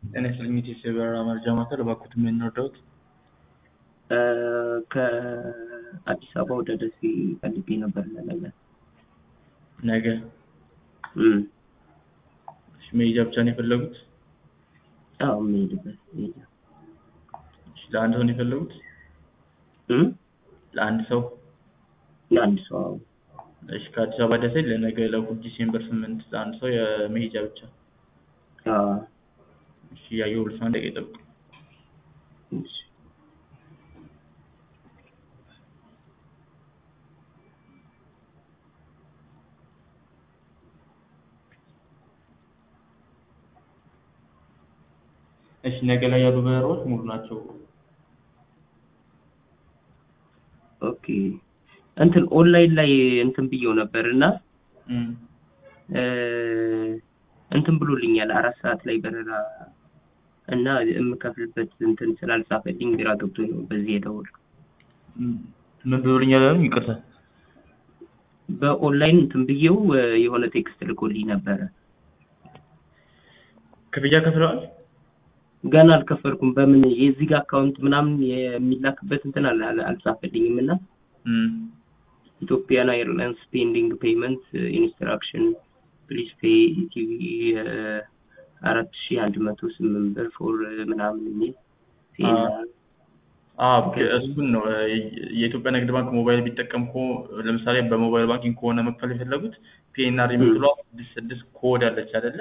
ጤና ይስጥልኝ የኢትዮ በረራ መረጃ ማዕከል እባክዎት ምን እንርዳዎት? ከአዲስ አበባ ወደ ደሴ ፈልጌ ነበር ለነገ። ነገ እም፣ እሺ፣ መሄጃ ብቻ ነው የፈለጉት? አዎ የምሄድበት መሄጃ። እሺ፣ ለአንድ ሰው ነው የፈለጉት? እም፣ ለአንድ ሰው? ለአንድ ሰው አዎ። እሺ፣ ከአዲስ አበባ ደሴ ለነገ ለእሑድ ዲሴምበር ስምንት ለአንድ ሰው የመሄጃ ብቻ። አዎ፣ እሺ፣ እያየሁልዎት ነው። አንድ ደቂቃ ይጠብቁ። እሺ። እሺ፣ ነገ ላይ ያሉ በረራዎች ሙሉ ናቸው። ኦኬ እንትን ኦንላይን ላይ እንትን ብየው ነበር እና እም፣ እ፣ እንትን ብሎልኛል አራት ሰዓት ላይ በረራ እና የምከፍልበት እንትን ስላልጻፈልኝ ግራ ገብቶኝ ነው በዚህ የደወልኩት። እም፣ ምን ብሎልኛል ያሉኝ? ይቅርታ። በኦንላይን እንትን ብየው እ፣ የሆነ ቴክስት ልኮልኝ ነበረ። ክፍያ ከፍለዋል? ገና አልከፈልኩም። በምን የዚህ ጋር አካውንት ምናምን የሚላክበት እንትን አለ አለ- አልጻፈልኝም እና እም፣ ኢትዮጵያን ኤርላይንስ ፔንዲንግ ፔመንት ኢንስትራክሽን ፕሊዝ ፔይ ኢቲቪ አራት ሺ አንድ መቶ ስምንት ብር ፎር ምናምን የሚል አዎ እሱን ነው የኢትዮጵያ ንግድ ባንክ ሞባይል ቢጠቀም እኮ ለምሳሌ በሞባይል ባንኪንግ ከሆነ መክፈል የፈለጉት ፒኤንአር የምትለዋ ስድስት ስድስት ኮድ አለች አይደለ?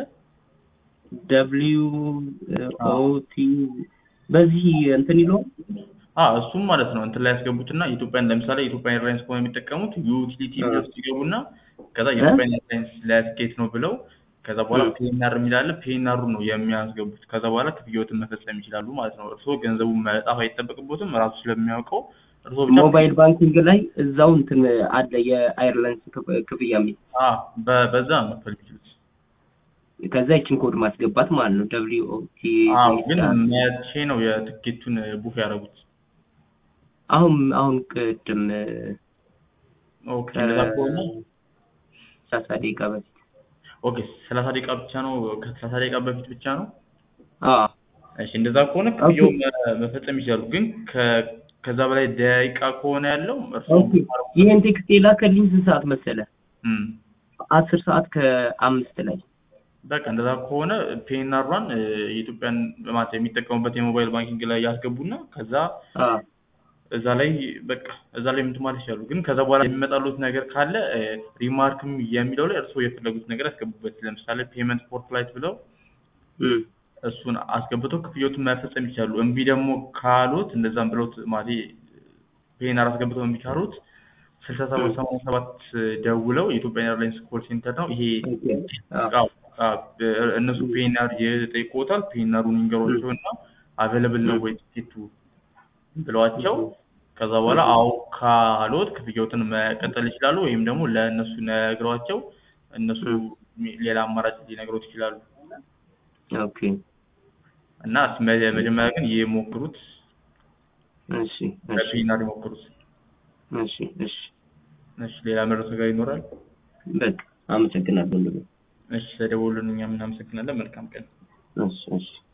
ደብሊዩ ኦ ቲ በዚህ እንትን ይለው አዎ እሱም ማለት ነው እንትን ላይ ያስገቡትና ኢትዮጵያን ለምሳሌ ኢትዮጵያ ኤርላይንስ ከሆነ የሚጠቀሙት ዩቲሊቲ የሚለው ውስጥ ይገቡና ከዛ የኢትዮጵያ ኤርላይንስ ለትኬት ነው ብለው ከዛ በኋላ ፒኤንአር የሚላለ ፒኤንአሩ ነው የሚያስገቡት። ከዛ በኋላ ክፍያዎትን መፈጸም ይችላሉ ማለት ነው። እርስዎ ገንዘቡን መጣፍ አይጠበቅቦትም ራሱ ስለሚያውቀው እርስዎ ብቻ ሞባይል ባንኪንግ ላይ እዛው እንትን አለ የአይርላንስ ክፍያ የሚል አዎ በ- በዛ ነው መክፈል የሚችሉት። ከዛ ይችን ኮድ ማስገባት ማለት ነው ደብሊዩ ኦ ቲ አዎ ግን መቼ ነው የትኬቱን ቡክ ያደረጉት? አሁን አሁን ቅድም ኦኬ እንደዛ ከሆነ ሰላሳ ደቂቃ በፊት ኦኬ ሰላሳ ደቂቃ ብቻ ነው ከሰላሳ ደቂቃ በፊት ብቻ ነው? አዎ እሺ እንደዛ ከሆነ ክፍያው መ- መፈጸም ይችላሉ። ግን ከ- ከዛ በላይ ደቂቃ ከሆነ ያለው እርስዎ ኦኬ ይሄን ቴክስት የላከልኝ ስንት ሰዓት መሰለ? እም፣ አስር ሰዓት ከአምስት ላይ በቃ እንደዛ ከሆነ ፒኤንአሯን የኢትዮጵያን ማለት የሚጠቀሙበት የሞባይል ባንኪንግ ላይ ያስገቡና ከዛ አዎ እዛ ላይ በቃ እዛ ላይ እንትን ማለት ይችላሉ። ግን ከዛ በኋላ የሚመጣሉት ነገር ካለ ሪማርክም የሚለው ላይ እርስዎ የፈለጉት ነገር ያስገቡበት። ለምሳሌ ፔመንት ፎር ፍላይት ብለው እም፣ እሱን አስገብተው ክፍያዎትን መፈጸም ይችላሉ። እምቢ ደግሞ ካሉት እንደዛም ብለውት ማለት ፔናር አስገብተው እምቢ ካሉት ስልሳ ሰባት ሰማንያ ሰባት ደውለው የኢትዮጵያ ኤርላይንስ ኮል ሴንተር ነው ይሄ ኦኬ አዎ አዎ፣ አዎ፣ እነሱ ፔናር ይጠይቅዎታል። ፔናሩን ይንገሯቸው እና አቬለብል ነው ወይ ቲኬቱ ብለዋቸው ከዛ በኋላ አዎ ካሎት ክፍያዎትን መቀጠል ይችላሉ። ወይም ደግሞ ለእነሱ ነግረዋቸው እነሱ ሌላ አማራጭ ሊነግሮት ይችላሉ። ኦኬ እና መ- መጀመሪያ ግን ይሞክሩት፣ እሺ እሺ በፒናር ይሞክሩት። እሺ እሺ እሺ ሌላ መረጃ ጋር ይኖራል? በቃ አመሰግናለሁ። እሺ ተደውሉልን፣ እኛም እናመሰግናለን። መልካም ቀን። እሺ እሺ